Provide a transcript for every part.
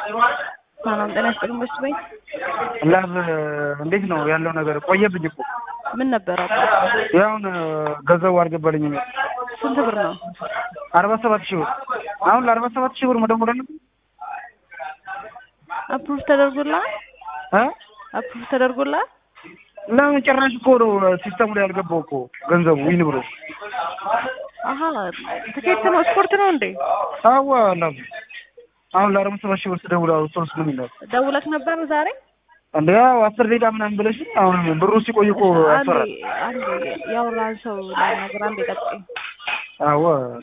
ሰላም ጤና ይስጥልኝ። በሱ ቤት ላብ እንዴት ነው ያለው ነገር? ቆየብኝ እኮ ምን ነበር አባ? ያውን ገንዘቡ አልገባልኝም። ስንት ብር ነው? አርባ ሰባት ሺህ ብር አሁን ለአርባ ሰባት ሺህ ብር መደወል አለብኝ አፕሩቭ ተደርጎልሃል? እ አፕሩቭ ተደርጎልሃል? ለምን ጭራሽ እኮ ነው ሲስተሙ ላይ ያልገባው እኮ ገንዘቡ ዊን ብሎ አሀ ትኬት ነው ስፖርት ነው እንዴ? አዋ ላብ አሁን ለአርባ ሰባት ሺህ ብር ስደውል ሶስት ምን ይላል ደውለህ ነበር ዛሬ? እንደ ያው አስር ደቂቃ ምናምን ብለሽ አሁን ብሩ ሲቆይ እኮ ያስፈራል። አንዴ አንዴ ያወራህን ሰው ላናግር። አንዴ ጠብቀኝ። አዎ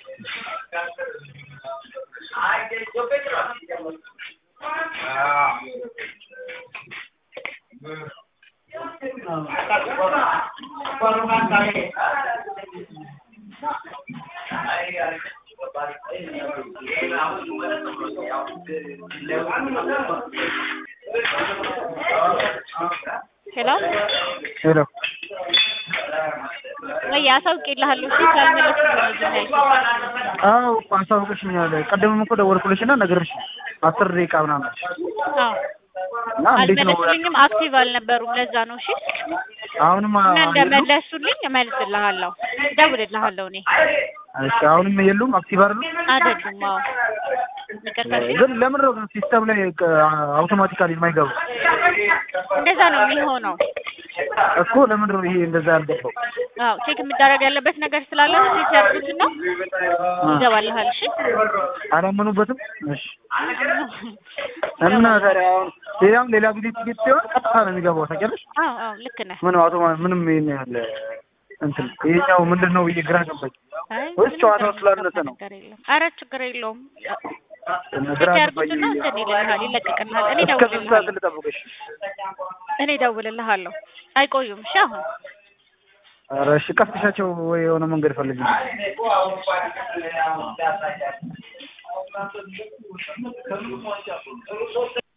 ሄሎ ሄሎ ወይ አሳውቄልሃለሁ። እሺ ካልመለስኩ ነው ዝም ያልኩት። አዎ አሳውቅሽኛል። ቀደምም እኮ ደወልኩልሽና ነገርሽ አስር ደቂቃ ምናምን አዎ እና እንዴት ነው አልመለሱልኝም። አክቲቭ አልነበሩም። ለዛ ነው። እሺ አሁንም እና እንደመለሱልኝ እመልስልሃለሁ፣ እደውልልሃለሁ። እኔ እሺ አሁንም የሉም አክቲቭ አይደሉም። አይደሉም። አዎ ይቅርታ። እሺ ግን ለምን ነው ግን ሲስተም ላይ አውቶማቲካሊ የማይገቡ እንደዛ ነው የሚሆነው። እኮ ለምን ነው ይሄ እንደዛ ያልገባው? አዎ ቼክ የሚደረግ ያለበት ነገር ስላለ ቼክ ያድርጉትና ይገባልሃል። እሺ አላመኑበትም። እሺ እና ታዲያ አሁን ሌላም ሌላ ጊዜ ቲኬት ሲሆን ቀጥታ ነው የሚገባው ታውቂያለሽ። አዎ አዎ ልክ ነህ። ምን አውቶማ ምንም ይሄን ያህል እንትን ይሄኛው ምንድን ነው ብዬ ግራ ገባኝ። አይ ወይስ ምንም ጨዋታው ነገር ስላነሰ ነው? ነገር የለም። ኧረ ችግር የለውም። ግራ ቼክ ገባኝ። ያድርጉትና እንትን ይልልሃል፣ ይለቅቅልሃል። እኔ እስከ ስንት ሰዓት እደውልልሃለሁ ልጠብቅሽ? እኔ እደውልልሃለሁ። አይቆዩም። እሺ አሁን ኧረ እሺ ቀስቅሻቸው ወይ የሆነ መንገድ ፈልግ።